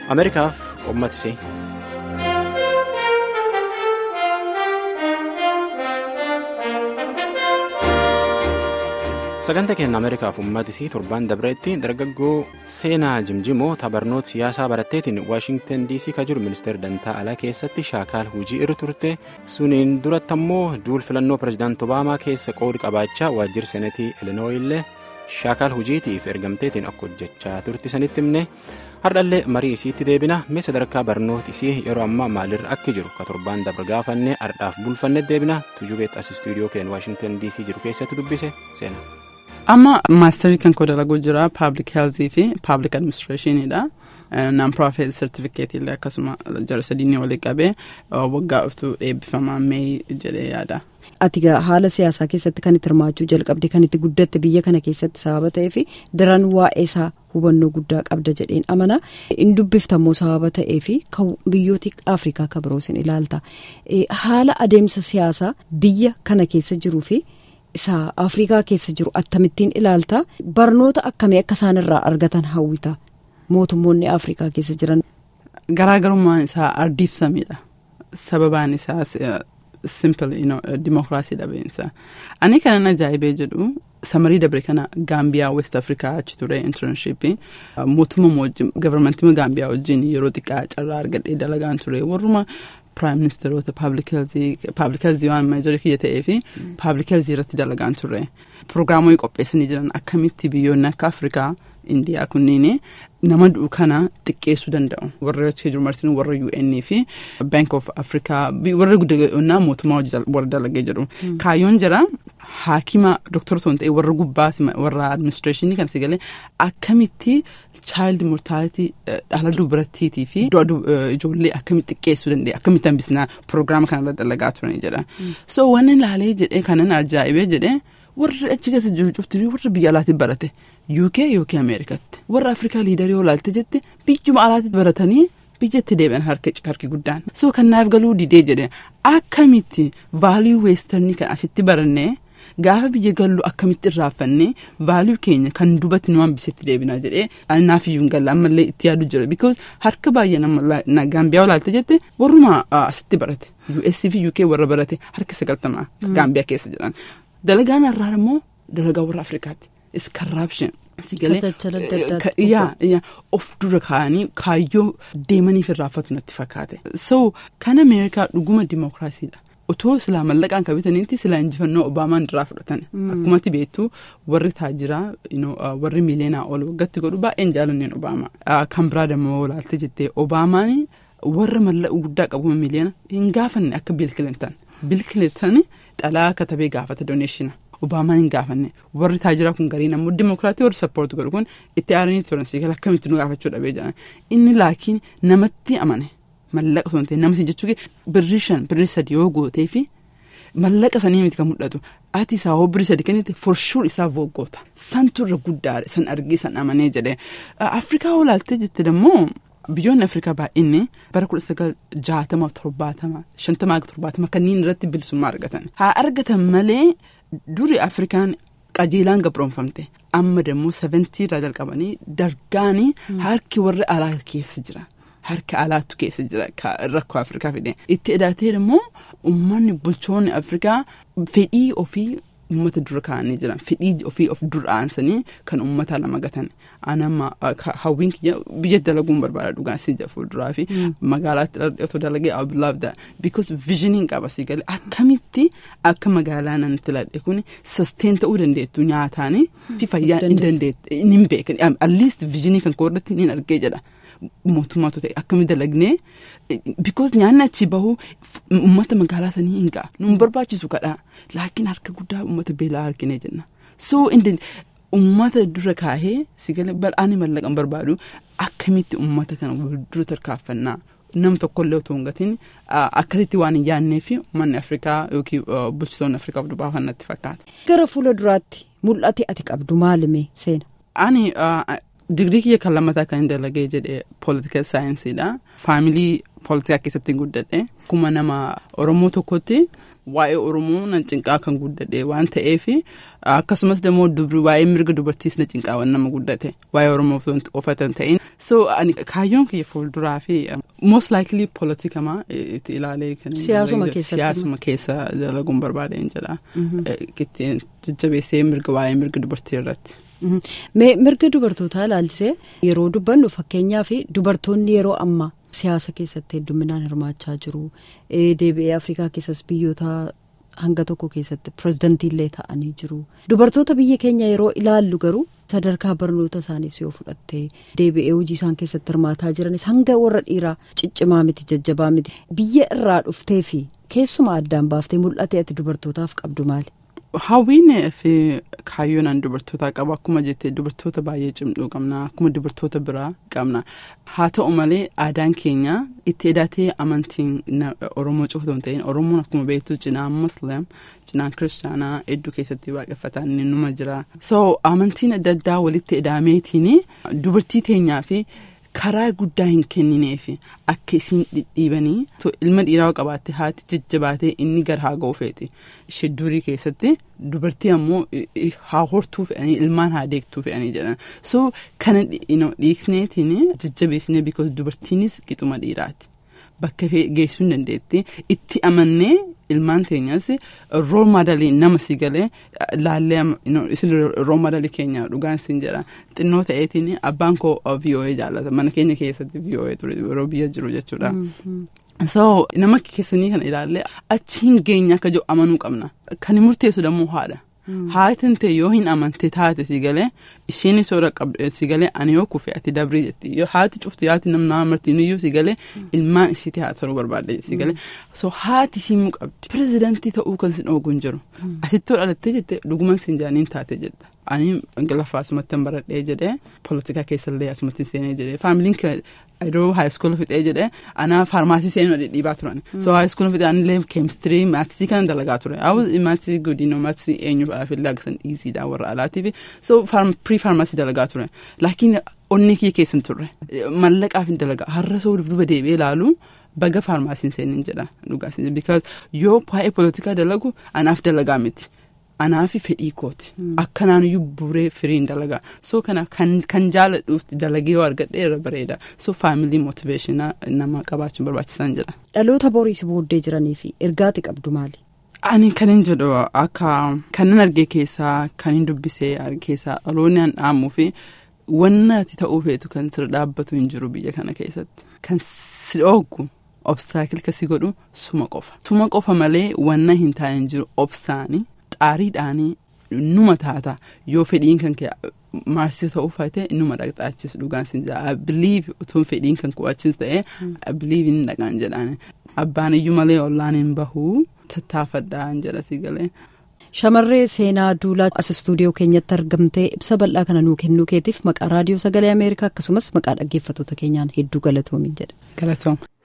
ameerikaaf uummatisii. sagantaa keenya ameerikaaf uummatisii torbaan dabreetti dargaggoo seenaa jimjimoo tabarnoota siyaasaa baratteetiin waashingtan dc ka jiru ministeera dantaa alaa keessatti shaakaal hojii irra turte suniin duratti ammoo duul filannoo pirezidaanti obaamaa keessa qoodi qabaachaa waajjira seenatii ilinooyillee shaakaal hojiitiif ergamteetiin akka hojjechaa turte sanitti himne hardhallee marii isiitti deebina mee sadarkaa barnoota isii yeroo ammaa maalirra akka jiru ka torbaan dabra gaafannee ardhaaf bulfanne deebina tujubeet as istuudiyoo keenya waashingtan dc jiru keessatti dubbise seena. amma maasterii kan koo dalaguu jira paabliik heelzii fi paabliik administreeshiniidha naan pirofeet sertifikeetii illee akkasuma jara sadiinii walii qabee waggaa dhuftu eebbifamaa mee jedhee yaada. ati haala siyaasaa keessatti kan itti hirmaachuu jalqabde kan itti guddatte biyya kana keessatti sababa ta'eef daran waa'ee isaa hubannoo guddaa qabda jedheen amana in dubbiftammoo sababa ta'eef biyyooti afrikaa kan biroos in ilaalta haala adeemsa siyaasaa biyya kana keessa jiruu fi. isa afrikaa keessa jiru attamittiin ilaalta barnoota akkamii akka isaan irraa argatan hawwita mootummoonni afrikaa keessa jiran. garaagarummaan isaa ardiif samiidha sababaan isaa simple dimokiraasii dhabeensa ani kanan ajaa'ibee jedhu samarii dabre kana gaambiyaa west afrikaa achi ture intarnshiipii mootummaa gavarmentii gaambiyaa wajjin yeroo xiqqaa carraa argadhee dalagaan ture warruma. Prime Ministeerota Paabliik Heelzii waan meejorii kiyya ta'ee fi Paabliik Heelzii irratti dalagaan turre. Pirogiraamoonni qopheessanii jiran akkamitti biyyoonni akka Afrikaa, Indiyaa kunniin nama du'u kana xiqqeessuu danda'u. Warra achi jiru martin warra UN fi Bank of Africa warra guddinaa mootummaa warra dalagee jedhu. Kaayyoon jira haakima doktora ta'uu ta'e warra gubbaa warra administreeshinii kan si galee akkamitti child mortality dhala dubartiitii fi ijoollee akkamitti xiqqeessuu danda'e akkamitti hambisnaa pirogiraama kanarra dalagaa turanii jedha. So wanni ilaalee jedhee kanan ajaa'ibee jedhee warri achi keessa jiru cuftinii warra biyya alaatti barate UK yookiin Ameerikaatti warra Afrikaa liidarii yoo ilaalte jette biyyuma alaatti baratanii biyyatti deebi'an harki guddaan. So kanaaf galuu didee jedhe akkamitti vaaliyuu weestarnii kan asitti barannee gaafa biyya gallu akkamitti irraafannee vaaliyuu keenya kan dubatti nu hambisetti deebinaa jedhee naaf iyyuu hin galle ammallee itti yaadu jira because harka baay'ee nama gaambiyaa olaalte jette warruma asitti barate US fi UK warra barate harka sagaltamaa gaambiyaa keessa jiran dalagaan har'aa immoo dalagaa warra Afrikaati is corruption. yaa of dura kaa'anii kaayyoo deemaniif irraafatu natti fakkaate so kan ameerikaa dhuguma dimookiraasiidha. otoo silaa mallaqaan kabitanitti silaa injifannoo obaamaan irraa fudhatan akkumatti beektu warri taajiraa warri miileenaa ol waggatti godhu baay'een jaalanneen obaamaa kan biraa dammoo olaalte jettee obaamaan warra mallaqa guddaa qabu miileena hin gaafanne akka biil kilintan biil kilintan xalaa katabee gaafata dooneeshina obaamaan hin gaafanne warri taajiraa kun gariin ammoo dimookiraatii warri sappoorti godhu kun itti aaranii turan siigala akkamitti nu gaafachuu dhabee jedhan inni laakiin namatti amane. Mallaqa osoo hin ta'in namni jechuun birrii shan birrii sadi yoo gootee fi mallaqa sanii miti kan mul'atu ati isaa hoo birrii sadi kennite forshuur isaa vooggoota santu irra guddaadha san argee san amanee jedhee Afrikaa olaaltee jette dammoo biyyoonni Afrikaa baay'inni bara kudha sagal jaatamaaf torbaatama shantamaa torbaatama kanneen irratti bilisummaa argatan haa argatan malee duri Afrikaan qajeelaan gabroonfamte amma dammoo seventii irraa jalqabanii dargaanii harki warri alaa keessa jira. Harka alaattu keessa jira rakkoo Afrikaa fide itti edaatee immoo uummanni bulchoonni Afrikaa fedhii ofii uummata dura kaa'anii jiran fedhii ofii of dura aansanii kan uummata lama gatan anama hawwiin biyya dalaguun barbaada dhugaan si jira fuulduraa fi magaalaatti otoo dalagee abulaabda because viizhiniin qaba si galee akkamitti akka magaalaa nanitti ladhe kun sustain ta'uu dandeettu nyaataanii fi fayyaa hin dandeettu hin beekan at least viizhinii kan koorratti ni argee jedha. mootummaatu ta'e akkamitti dalagnee because nyaanni achi bahu uummata magaalaa sanii hin ga'a nu barbaachisu kadhaa laakiin harka guddaa uummata beelaa arginee jenna so uummata dura kaahee sigalee bal'aanii mallaqan barbaadu akkamitti uummata kana dura tarkaanfannaa nam tokkollee otoo hin gatiin akkasitti waan hin yaadnee fi uummanni afrikaa yookiin bulchitoonni afrikaa of baafannatti fakkaata. gara fuula duraatti mul'ate ati qabdu maalime seena. ani. Digrii kiyya kan lammataa kan hin dalagee jedhe political saayinsiidha. Faamilii poolitikaa keessatti guddadhe akkuma nama oromoo tokkotti waa'ee oromoo nan cinqaa kan guddadhe waan ta'eef akkasumas immoo waa'ee mirga dubartiis na cinqaa waan nama guddate waa'ee oromoo ofatan ta'in so ani kaayyoon kiyya fuulduraa fi most likely poolitikamaa itti ilaalee kan siyaasuma keessatti siyaasuma keessa dalaguun barbaadeen jedha ittiin jajjabeessee mirga waa'ee mirga dubartii irratti. mirga dubartootaa ilaalchisee yeroo dubbannu fakkeenyaaf dubartoonni yeroo ammaa siyaasa keessatti hedduminaan hirmaachaa jiru deebi'ee afrikaa keessas biyyoota hanga tokko keessatti pirezidantiillee ta'anii jiru dubartoota biyya keenya yeroo ilaallu garuu sadarkaa barnoota isaaniis yoo fudhatte deebi'ee hojii isaan keessatti hirmaataa jiranis hanga warra dhiiraa ciccimaa miti jajjabaa miti biyya irraa dhuftee fi keessuma addaan baaftee mul'ate ati dubartootaaf qabdu maali. Hawwiin fi kaayyoon dubartootaa qabu akkuma jettee dubartoota baay'ee cimduu qabna akkuma dubartoota biraa qabna haa ta'u malee aadaan keenya itti edatee amantiin oromoo cufatu hin ta'in oromoon akkuma beektu cinaan muslim cinaan kiristaanaa hedduu keessatti waaqeffataan ni numa jira so amantiin adda addaa walitti edaameetiin dubartii teenyaa fi. karaa guddaa hin kennineef akka isin dhidhiibanii ilma dhiiraa qabaatte haati jajjabaatee inni gara haa ga'u feeti ishee durii keessatti dubartii ammoo haa hortuu fe'anii ilmaan haa deegtuu fe'anii jedhan so kana dhiisneetiin jajjabeessinee because dubartiinis qixuma dhiiraati bakka geessuu hin dandeetti itti amannee ilmaan teenyas rool maadalii nama si galee laallee isin rool maadalii keenya dhugaan sin jedha xinnoo ta'eetiin abbaan koo VOA jaallata mana keenya keessatti VOA ture yeroo biyya jiru jechuudha. so nama keessanii kana ilaallee achi hin geenye akka jiru amanuu qabna kan murteessu dammoo haadha. Haatiin ta'e yoo hin amante taate si galee isheen soora qabdu si galee ani yoo kufe ati dabrii jetti yoo haati cuftu yaati nam nama martiiniyyuu si galee ilmaan ishiitti haa ta'uu barbaadde si galee so haati himuu qabdi pirezidantii ta'uu kan sin oogu hin jiru asitti dhalattee jette dhuguma sin jaaniin taate jetta ani ingiliffaa asumatti hin baradhee jedhee poolitikaa keessallee asumatti seenee jedhee faamiliin Yeroo haayiskoolii fixee jedhee anaa faarmaasii seenuu dhidhiibaa turan. So haayiskoolii fixee anillee keemistirii maatisii kana dalagaa ture. Awus maatisii guddinoo maatisii eenyuudhaaf illee akkasaan dhiisiidha warra alaatiif. So pirii faarmaasii dalagaa ture. Laakiin onnee kiyya keessan turre. Mallaqaaf hin dalagaa. Har'a soo duuba deebi'ee ilaalu baga faarmaasiin seenin jedha dhugaas. Because yoo waa'ee poolitikaa dalagu anaaf dalagaa miti. Anaafi fedhii kooti. Akkanaan iyyuu buuree firiin dalagaa. So kana kan jaaladhuuf dalagee yoo argadhe irra bareeda. So faamilii mootiveeshinaa nama qabaachuun barbaachisan jedha. Dhaloota boriis booddee jiranii fi ergaati qabdu maali? Ani kan hin jedhu akka kanan argee keessaa kan hin dubbisee argee keessaa dhaloonni an dhaamuu fi wanna ati ta'uu feetu kan sirra dhaabbatu hin jiru biyya kana keessatti. Kan si dhooggu obstaakil kasi godhu suma qofa. Suma qofa malee wanna hin taa'in jiru obsaanii. xaariidhaanii numa taata yoo fedhiin kan kee maarsii ta'uu faate numa dhaqxaachis dhugaan sin jedha biliif utuu fedhiin kan ku'achis ta'e biliif hin dhaqaan jedhaan abbaan iyyuu malee ollaan hin bahuu tattaafadhaan jedha si galee. Shamarree seenaa duulaa as istuudiyoo keenyatti argamtee ibsa bal'aa kana nuu kennuu keetiif maqaa raadiyoo sagalee Ameerikaa akkasumas maqaa dhaggeeffattoota keenyaan hedduu galatoomi jedha. Galatooma.